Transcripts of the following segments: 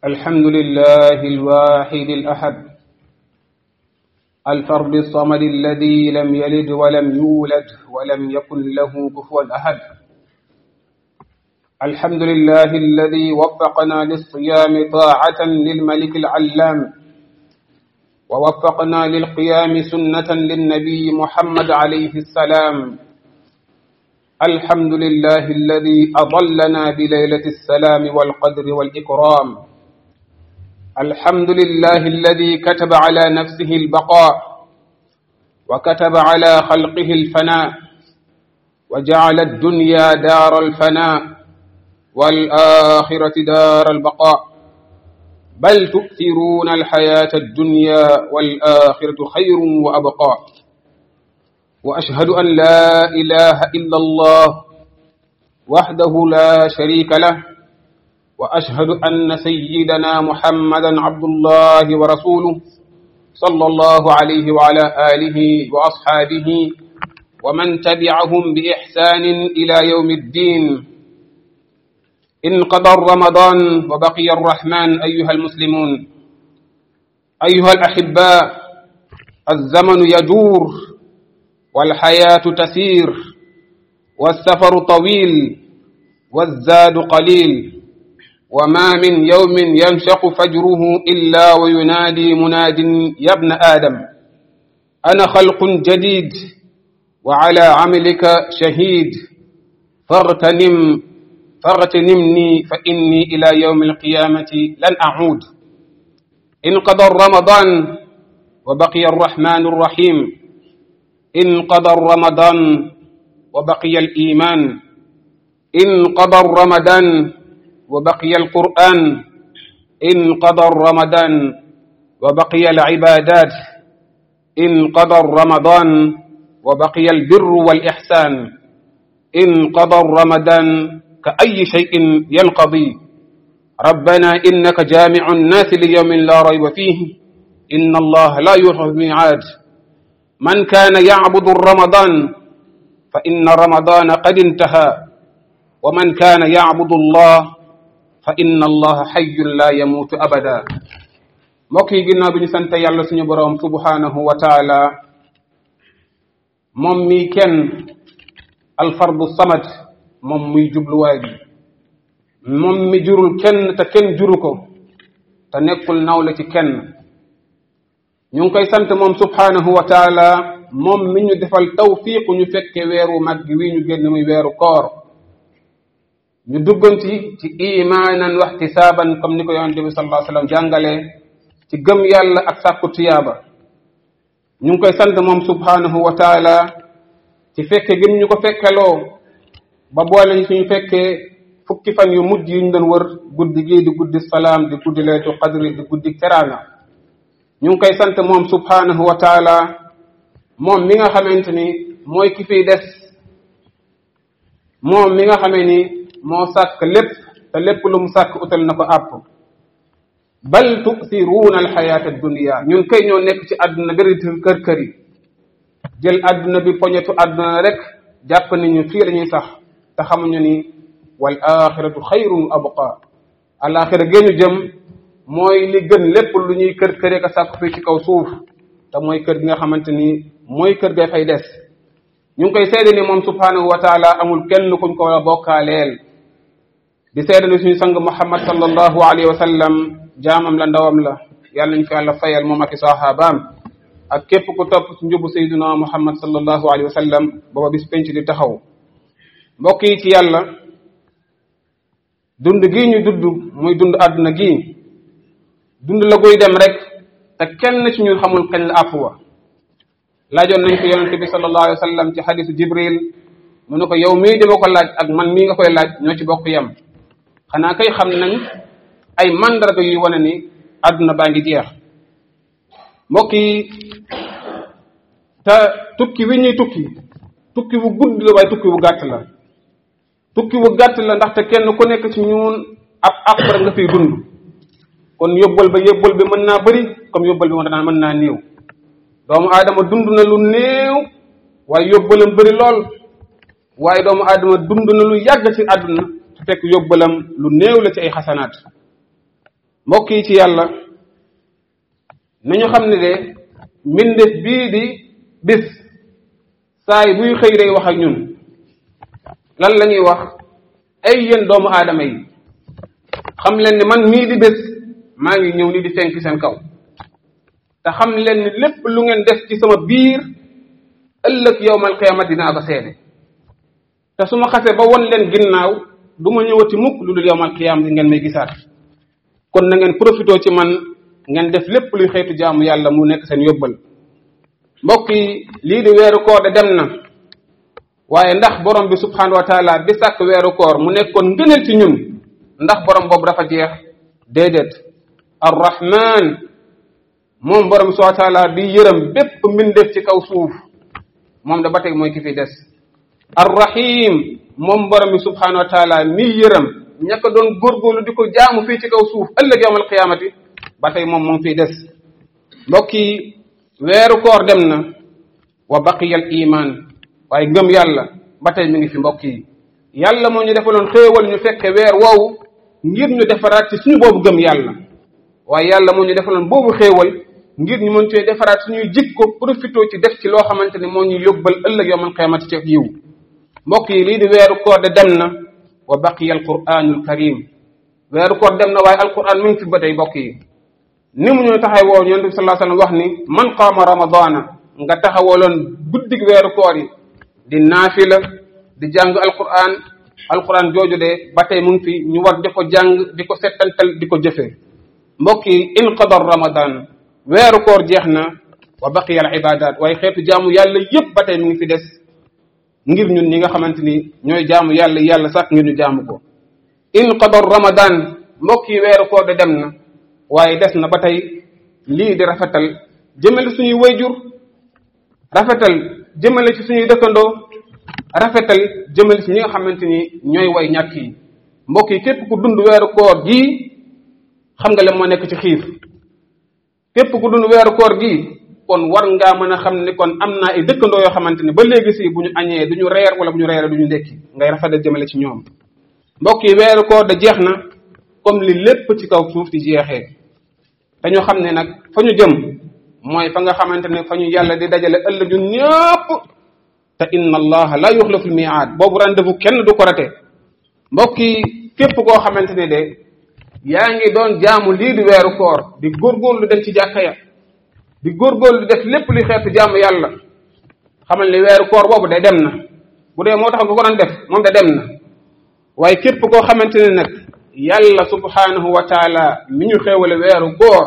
الحمد لله الواحد الأحد الفرد الصمد الذي لم يلد ولم يولد ولم يكن له كفوا أحد الحمد لله الذي وفقنا للصيام طاعة للملك العلام ووفقنا للقيام سنة للنبي محمد عليه السلام الحمد لله الذي أضلنا بليلة السلام والقدر والإكرام الحمد لله الذي كتب على نفسه البقاء وكتب على خلقه الفناء وجعل الدنيا دار الفناء والآخرة دار البقاء بل تؤثرون الحياة الدنيا والآخرة خير وأبقى وأشهد أن لا إله إلا الله وحده لا شريك له وأشهد أن سيدنا محمدا عبد الله ورسوله صلى الله عليه وعلى آله وأصحابه ومن تبعهم بإحسان إلى يوم الدين انقضى رمضان وبقي الرحمن أيها المسلمون أيها الأحباء الزمن يجور والحياة تسير والسفر طويل والزاد قليل وما من يوم ينشق فجره إلا وينادي مناد يا ابن آدم أنا خلق جديد وعلى عملك شهيد فاغتنم فاغتنمني فإني إلى يوم القيامة لن أعود انقضى رمضان وبقي الرحمن الرحيم انقضى رمضان وبقي الإيمان انقضى رمضان وبقي القرآن انقضى رمضان وبقي العبادات انقضى رمضان وبقي البر والإحسان انقضى رمضان كأي شيء ينقضي ربنا إنك جامع الناس ليوم لا ريب فيه إن الله لا يخلف الميعاد من كان يعبد رمضان فإن رمضان قد انتهى ومن كان يعبد الله fa inna allaha xayyun la yamuutu abada mbokk yi ginnaaw bi ñu sant yàlla suñu boroom subhanahu wa taala moom mi kenn alfardu samad moom muy jubluwaay bi moom mi jurul kenn te kenn juru ko te nekkul nawle ci kenn ñu ngi koy sant moom subhanahu wa taala moom mi ñu defal tawfiiqu ñu fekke weeru mag wi ñu génn muy weeru koor ñu dugganti ci imaanan wa ihtisaaban comme ni ko yonente bi sallallahu alayhi wasallam jàngale ci gëm yàlla ak sàkku tiyaaba ñu ngi koy sant moom subhanahu wa taala ci fekke gëm ñu ko fekkeloo ba boole ñu suñu fekkee fukki fan yu mujj yu ñu doon wër guddi gii di guddi salaam di guddi laytu qadri di guddi teraanga ñu ngi koy sant moom subhanahu wa taala moom mi nga xamante ni mooy ki fiy des moom mi nga xamee ni moo sàkk lépp te lépp lu mu sàkk utal na ko àpp bal tusiruuna alxayaata dunia ñun kay ñoo nekk ci àdduna bëri kër kër yi jël àdduna bi poñetu àdduna rek jàpp ni ñu fii lañuy sax te xamuñu ni wal axiratu xayrun wa abqa alaxira géeñu jëm mooy li gën lépp lu ñuy kër këree ka sàkk fii ci kaw suuf te mooy kër gi nga xamante ni mooy kër gay fay des ñu ngi koy seede ni moom subhanahu wa taala amul kenn kuñ ko war a bokkaaleel di seede ni suñu sang muhammad sallallahu alayhi wa sallam jaamam la ndawam la yàlla nañ ko yàlla fayal moom ak i sahabaam ak képp ku topp ci njubu sayduna muhammad sallallahu alayhi wa sallam booba bis penc di taxaw mbokk yi ci yàlla dund gii ñu dudd muy dund àdduna gii dund la guy dem rek te kenn ci ñun xamul kañ la àpp wa laajoon nañ ko yonente bi sallallahu alayhi wa sallam ci xadisu jibril mu ne ko yow mii dima ko laaj ak man mii nga koy laaj ñoo ci bokk yem xanaa kay xam nañ ay mandarga yuy wane ni àdduna baa ngi jeex mbokk yi te tukki wi ñuy tukki tukki bu gudd la waaye tukki bu gàtt la tukki bu gàtt la ndaxte kenn ku nekk ci ñun ab ab rek nga fiy dund kon yóbbal ba yóbbal bi mën naa bëri comme yóbbal bi mën naa mën naa néew doomu aadama dund na lu néew waaye yóbbalam bëri lool waaye doomu aadama dund na lu yàgg ci àdduna su fekk yóbbalam lu néew la ci ay xasanaat mbokk yi ci yàlla nañu xam ne de mbindeef bii di bis saa yi buy xëy day wax ak ñun lan la ñuy wax ay yéen doomu aadama yi xam leen ni man mii di bés maa ngi ñëw ni di fenk seen kaw te xam leen ni lépp lu ngeen def ci sama biir ëllëg yowmal qiyaama dinaa ko seede te su ma xasee ba won leen ginnaaw du ma ñëwati mukk lu dul yowmal qiyaama di ngeen may gisaat kon na ngeen profité ci man ngeen def lépp luy xeetu jaamu yàlla mu nekk seen yóbbal mbokk yi lii di weeru koor de dem na waaye ndax borom bi subhanahu wa taala bi sàkk weeru koor mu nekkoon ngëneel ci ñun ndax borom boobu dafa jeex déedéet arrahman moom borom bi subhanahu wa taala bi yërëm bépp mbindeef ci kaw suuf moom da ba tey mooy ki fi des arrahim moom borom bi subhanahu wa taala mi yërëm ña ko doon góorgóorlu di ko jaamu fii ci kaw suuf ëllëg yawmal qiyaamati ba tey moom moom fiy des mbokk yi weeru koor dem na wa baqiya al iman waaye ngëm yàlla ba tey mi ngi fi mbokk yi yàlla moo ñu defaloon xéewal ñu fekke weer woowu ngir ñu defaraat ci suñu boobu gëm yàlla waaye yàlla moo ñu defaloon boobu xéewal ngir ñu mën cee defaraat suñuy jikko profité ci def ci loo xamante ne moo ñuy yóbbal ëllëg yawmal qiyaamati ci yiw mbokk yi lii di weeru koor de dem na wa baqiya al quraanul karim weeru koor dem na waaye alquran mi ngi fi ba tey mbokk yi ni mu ñu taxawoo yonent bi sallallahu alayhi wasallam wax ni man qaama ramadana nga taxawaloon guddig weeru koor yi di naafila di jàng alquran alquran jooju de ba tey mu ngi fi ñu war di ko jàng di ko settantal di ko jëfee mbokk yi inqadar ramadan weeru koor jeex na wa baqiya al ibadat waaye xeetu jaamu yàlla yépp ba tey mu ngi fi des ngir ñun ñi nga xamante ni ñooy jaamu yàlla yàlla sax ngir ñu jaamu ko inqadar ramadan mbokk yi weeru koor de dem na waaye des na ba tey lii di rafetal jëmale suñuy wayjur rafetal jëmale ci suñuy dëkkandoo rafetal jëmale ci ñi nga xamante ni ñooy way ñàkk yi mbokk yi képp ku dund weeru koor gii xam nga le moo nekk ci xiif képp ku dund weeru koor gii kon war ngaa mën a xam ni kon am naa ay dëkkandoo yoo xamante ni ba léegi si bu ñu añee du ñu reer wala bu ñu reeree du ñu ndekki ngay rafetal jëmale ci ñoom mbokk yi weeru koor da jeex na comme li lépp ci kaw suuf di jeexee te ñu xam ne nag fa ñu jëm mooy fa nga xamante ne fa ñu yàlla di dajale ëllëg ñun ñëpp te inna allaha la yuxlifu lmiaad boobu rendez-vous kenn du ko rate mbokk yi képp koo xamante ne de yaa ngi doon jaamu lii di weeru koor di góorgóorlu dem ci jàkka ya di góorgóorlu def lépp li xeetu jaamu yàlla xamal ni weeru koor boobu de dem na bu dee moo tax nga ko doon def moom de dem na waaye képp koo xamante ne nag yàlla subhanahu wa taala mi ñu xéewale weeru koor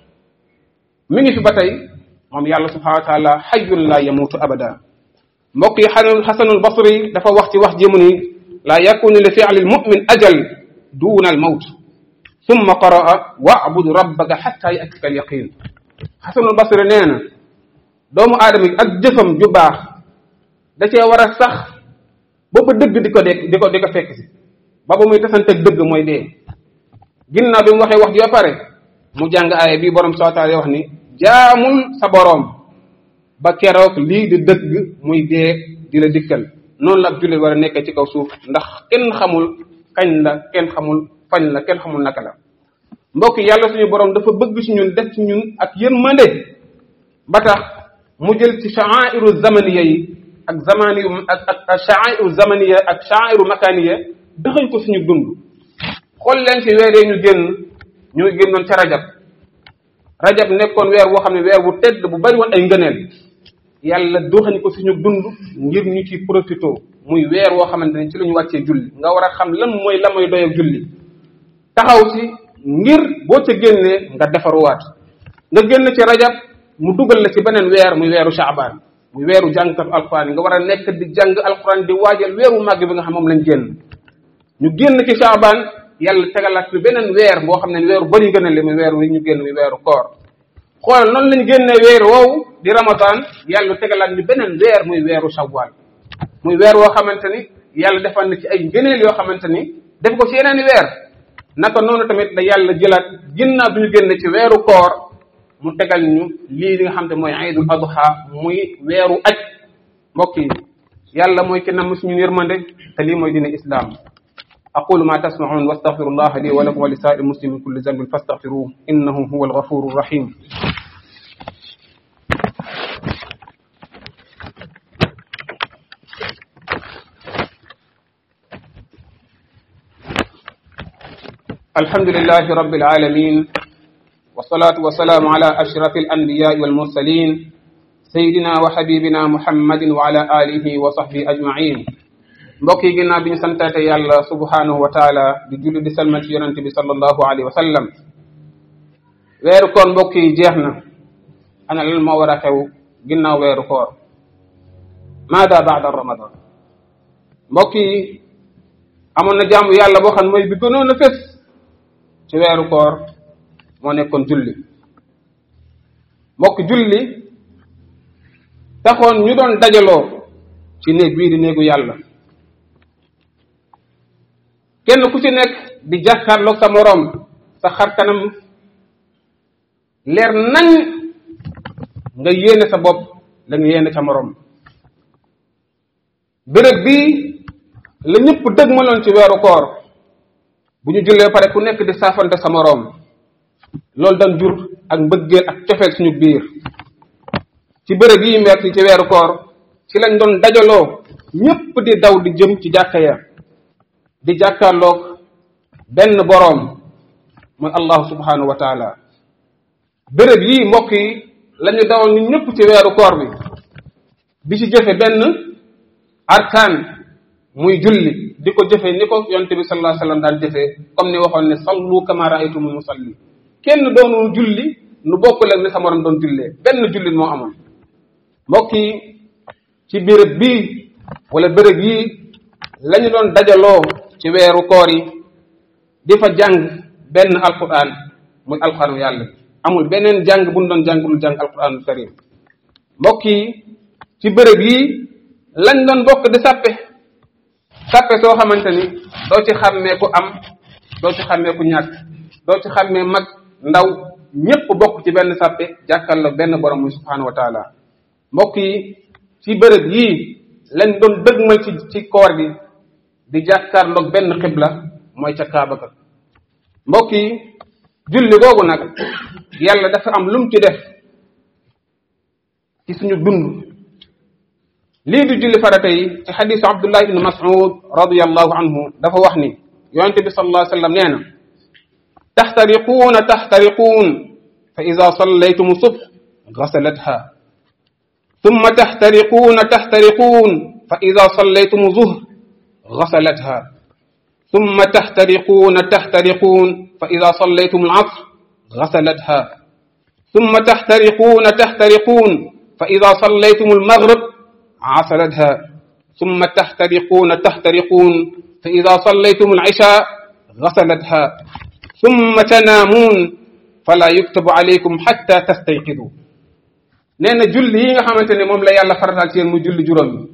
mi ngi fi ba tey moom yàlla subhanahu wa taala xayyun la yamutu abada mbokk yi xasanul xasanul basri dafa wax ci wax jëmu ni laa yakunu li fi'li lmumin ajal duna al mawt summa qaraa wa'bud rabbaka xatta yatika al yaqin xasanul basri nee na doomu aadama yi ak jëfam ju baax da cee war a sax ba ba dëgg di ko de di ko di ko fekk si ba ba muy tasanteeg dëgg mooy dee ginnaaw bi mu waxee wax ji ba pare mu jàng aaya bii borom subhanahu wa taala wax ni jaamul sa boroom ba keroog lii di dëgg muy dee di la dikkal noonu la ab jullit war a nekkee ci kaw suuf ndax kenn xamul kañ la kenn xamul fañ la kenn xamul naka la mbokk yàlla suñu boroom dafa bëgg ci ñun def ci ñun ak yërmande ba tax mu jël ci sha'airu zamaniya yi ak zamani ak ak sha'airu zamaniya ak sha'airu makaniya dëxañ ko suñu dund xool leen ci weer ñu génn ñu ngi génnoon ca rajab rajab nekkoon weer woo xam ne weer bu tedd bu bari woon ay ngëneel yàlla doxañ ko suñu dund ngir ñu ci profité muy weer woo xamante ne ci la ñu wàccee julli nga war a xam lan mooy la mooy doyog julli taxaw ci ngir boo ca génnee nga defaruwaat nga génn ci rajab mu dugal la ci beneen weer muy weeru shaabaan muy weeru jàngkatu alquran yi nga war a nekk di jàng alquran di waajal weeru màgg bi nga xam moom lañ génn ñu génn ci shaabaan yàlla tegalaat bi beneen weer boo xam ne weeru bari gën a li muy weer wi ñu génn muy weeru koor xoolal noonu lañu génnee weer woowu di ramadan yàlla tegalaat ñu beneen weer muy weeru shawwal muy weer woo xamante ni yàlla defal na ci ay ngëneel yoo xamante ni def ko ci yeneen i weer naka noonu tamit da yàlla jëlaat ginnaaw bi ñu génn ci weeru koor mu tegal ñu lii li nga xam te mooy aydul adha muy weeru aj mbokk yi yàlla mooy ki namm suñu yërmande te lii mooy dina islam aqulu ma tasmaun wastaghfiru allah li wa lakum wa li saa'iri muslimin kulli dhanbin fastaghfiruhu innahu huwa alghafuru rahim الحمد لله رب العالمين والصلاة والسلام على أشرف الأنبياء والمرسلين سيدنا وحبيبنا محمد وعلى آله وصحبه أجمعين mbokk yi ginnaaw bi ñu santaate yàlla subhanahu wa taala di julli di salmal ci yonente bi sallallahu alayhi wa sallam weeru koor mbokk yi jeex na ana lan moo war a xew ginnaaw weeru koor maada baada ramadan mbokk yi amoon na jaamu yàlla boo xam ne mooy bi gënoon a fés ci weeru koor moo nekkoon julli mbokk julli taxoon ñu doon dajaloo ci néeg bii di néegu yàlla kenn ku ci nekk di jàkkaarloog sa moroom sa xar kanam leer nañ nga yéene sa bopp la nga yéene sa moroom béréb bii la ñëpp dëgg maloon ci weeru koor bu ñu jullee pare ku nekk di saafante sa moroom loolu daan jur ak mbëggeel ak cofeel suñu biir ci bërëb yi mbert ci weeru koor ci lañ doon dajaloo ñëpp di daw di jëm ci jàkka ya di jàkkaarloog benn boroom mooy allahu subhanahu wa taala bërëb yi mbokk yi la ñu dawoon ñu ñëpp ci weeru koor bi di ci jëfe benn arkaan muy julli di ko jëfe ni ko yonte bi sallallahu alayhi wasallam daan jëfee comme ni waxoon ne sallu kama ra'aytumuni musalli kenn doonul julli nu bokkul ak ni sa morom doon jullee benn jullit moo amoon mbokk yi ci béréb bii wala béréb yii la ñu doon dajaloo ci weeru koor yi di fa jàng benn alquran muy alquranu yàlla amul beneen jàng bu ñu doon jàng lu jàng alquranul karim mbokk yi ci béréb yii lañ doon bokk di sàppe sàppe soo xamante ni doo ci xàmmee ku am doo ci xàmmee ku ñàkk doo ci xàmmee mag ndaw ñépp bokk ci benn sàppe jàkkaarloo benn borom muy subhanahu wa taala mbokk yi ci bërëb yii lañ doon dëgmal ci ci koor gi di jàkkaarloog benn xibla mooy ca kaaba ka mbokk yi julli googu nag yàlla dafa am lum ci def ci suñu dund lii di julli farata yi ci xadisu abdullah ibn mas'ud radiyallahu anhu dafa wax ni yonente bi sallallahu alayhi wa sallam nee na taxtariquuna taxtariquun fa ida sallaytum subh gasalatha ثم تحترقون تحترقون فإذا صليتم ظهر غسلتها ثم تحترقون تحترقون فإذا صليتم العصر غسلتها ثم تحترقون تحترقون فإذا صليتم المغرب عسلتها ثم تحترقون تحترقون فإذا صليتم العشاء غسلتها ثم تنامون فلا يكتب عليكم حتى تستيقظوا nee na julli yi nga xamante ne moom la yàlla farataal ci yéen mu julli juróom yi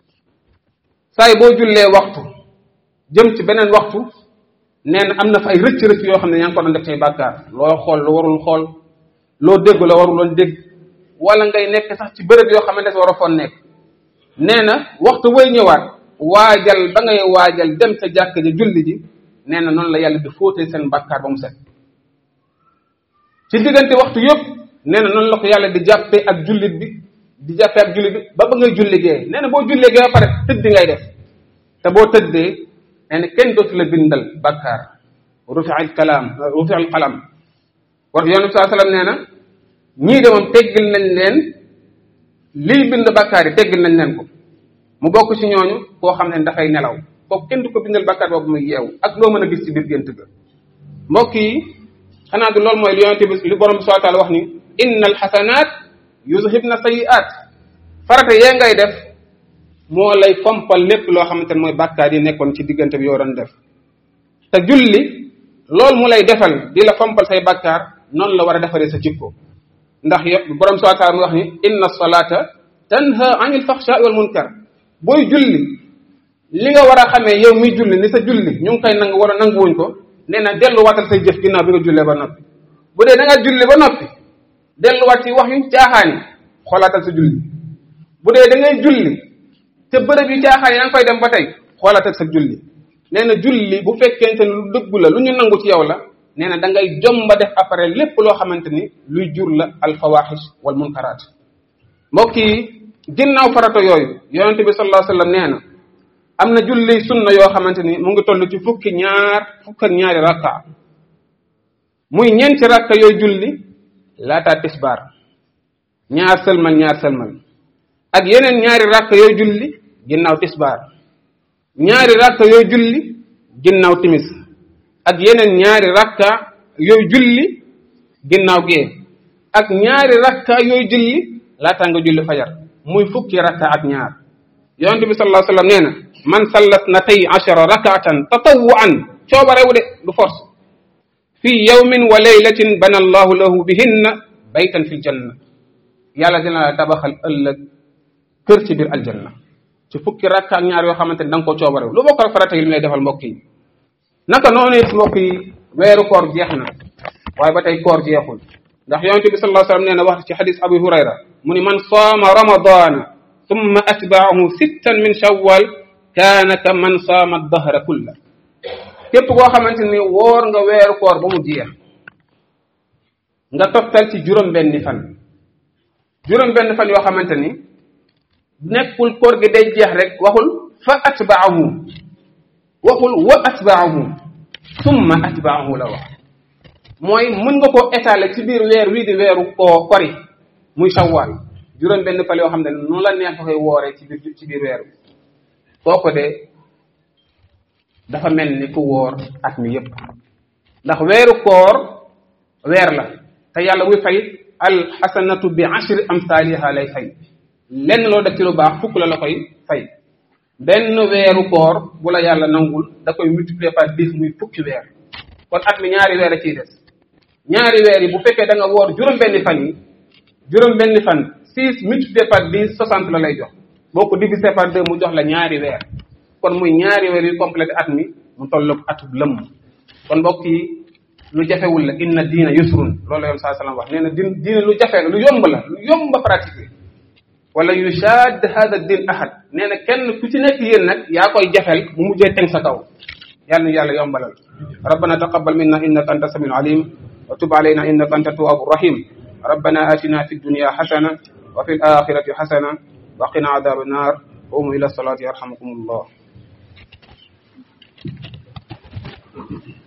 saay boo jullee waxtu jëm ci beneen waxtu nee na am na fa ay rëcc-rëcc yoo xam ne yaa ngi ko doon def tey bàkkaar loo xool lu warul xool loo dégg la waruloon dégg wala ngay nekk sax ci bërëb yoo xamante ne war a foon nekk nee na waxtu booy ñëwaat waajal ba ngay waajal dem sa jàkk ji julli ji nee na noonu la yàlla di fóotee seen bàkkaar ba mu set ci diggante waxtu yëpp nee na noonu la ko yàlla di jàppee ak jullit bi di jàppee ak jullit bi ba ba ngay julli gee nee na boo julli gee ba pare tëdd ngay def te boo tëddee nee na kenn dootu la bindal bàkkaar rufi al kalaam rufi al qalam war yonent saa sallam nee na ñii de moom teggil nañ leen lii bind bàkkaar yi teggil nañ leen ko mu bokk ci ñooñu koo xam ne dafay nelaw kooku kenn du ko bindal bàkkaar boobu muy yeewu ak loo mën a gis ci biir gént ga mbokk yi xanaa du loolu mooy li yonent bi li borom bi subhanahu wa taala wax ni inna alxasanaat yuzhibna sayiat farata yee ngay def moo lay fompal lépp loo xamante ne mooy bàkkaar yi nekkoon ci diggante bi yoo doon def te julli loolu mu lay defal di la fompal say bàkkaar noonu la war a defaree sa jikko ndax yo borom subhanahu wa taala mu wax ni inna salata tanha anil faxshaai wal munkar booy julli li nga war a xamee yow mi julli ni sa julli ñu ngi koy nangu wala nanguwuñ ko nee na delluwaatal say jëf ginnaaw bi nga jullee ba noppi bu dee da nga julli ba noppi delluwaat ci wax yu caaxaan yi xoolaatal sa julli bu dee da ngay julli te bërëb yu caaxaan yi yaa ngi koy dem ba tey xoolaatal sa julli nee na julli bu fekkente ni lu dëggu la lu ñu nangu ci yow la nee na da ngay jomba def après lépp loo xamante ni luy jur la alfawaxish wal munkaraat mbokk yi ginnaaw farata yooyu yonente bi sallallahu alayhi wasallam nee na am na julli sunna yoo xamante ni mu ngi toll ci fukki ñaar fukk ak ñaari rakka muy ñeenti rakka yooyu julli laataa tisbaar ñaar sëlmal ñaar sëlmal ak yeneen ñaari rakka yooyu julli ginnaaw tisbaar ñaari rakka yooyu julli ginnaaw timis ak yeneen ñaari rakka yooyu julli ginnaaw gee ak ñaari rakka yooyu julli laataa nga julli fajar muy fukki rakka ak ñaar yonente bi sallallahu alayhi wasallam nee na man sallat natay ashara rakatan tatawuan coobarewu de du force fi yawmin wa laylatin bana allahu lahu bihinna baytan fi ljanna yàlla dina la tabaxal ëllëg kër ci biir aljanna ci fukki rakka ak ñaar yoo xamante ne da nga ko coobarew lu bokk ak farata yi li lay defal mbokk yi naka noonu it mbokk yi weeru koor jeex na waaye ba tey koor jeexul ndax yonente bi sallallahu alayhi wasallam nee na wax ci xadis abu hurayra mu ni man saama ramadana thumma atbaahu sittan min shawwal kaana ka man saama dahra kulla képp koo xamante ni woor nga weeru koor ba mu jeex nga toftal ci juróom benni fan juróom benn fan yoo xamante ni nekkul koor gi day jeex rek waxul fa atbaahu waxul wa atbaahu summa atbaahu la wax mooy mën nga koo étaler ci biir weer wii di weeru koo kori muy shawwal juróom benn fan yoo xam ne noonu la neex koy wooree ci biir ci biir weer bi kooku de dafa mel ni ku woor at mi yépp ndax weeru koor weer la te yàlla muy fay alxasanatu bi ashri amsaaliha lay fay lenn loo def ci lu baax fukk la la koy fay benn weeru koor bu la yàlla nangul da koy multiplier par dix muy fukki weer kon at mi ñaari weer a ciy des ñaari weer yi bu fekkee da nga woor juróom-benni fan yi juróom-benni fan six multiplié par dix soixante la lay jox boo ko divisé par deux mu jox la ñaari weer kon muy ñaari weer yu complété at mi mu tolloog atub lëmm kon mbokk yi lu jafewul la inna diina yusrun loolu la yoon saa salaam wax nee na din diina lu jafe la lu yomb la lu yomb a pratiquer wala yushad hada din ahad nee na kenn ku ci nekk yéen nag yaa koy jafel mu mujjee teg sa kaw yàlla na yàlla yombalal rabbana taqabbal minna innaka anta samiul alim wa tub alayna innaka anta tawwabu rahim rabbana atina fi dunya hasana wa fil akhirati hasana wa qina adhab an-nar qumu ila salati yarhamukum allah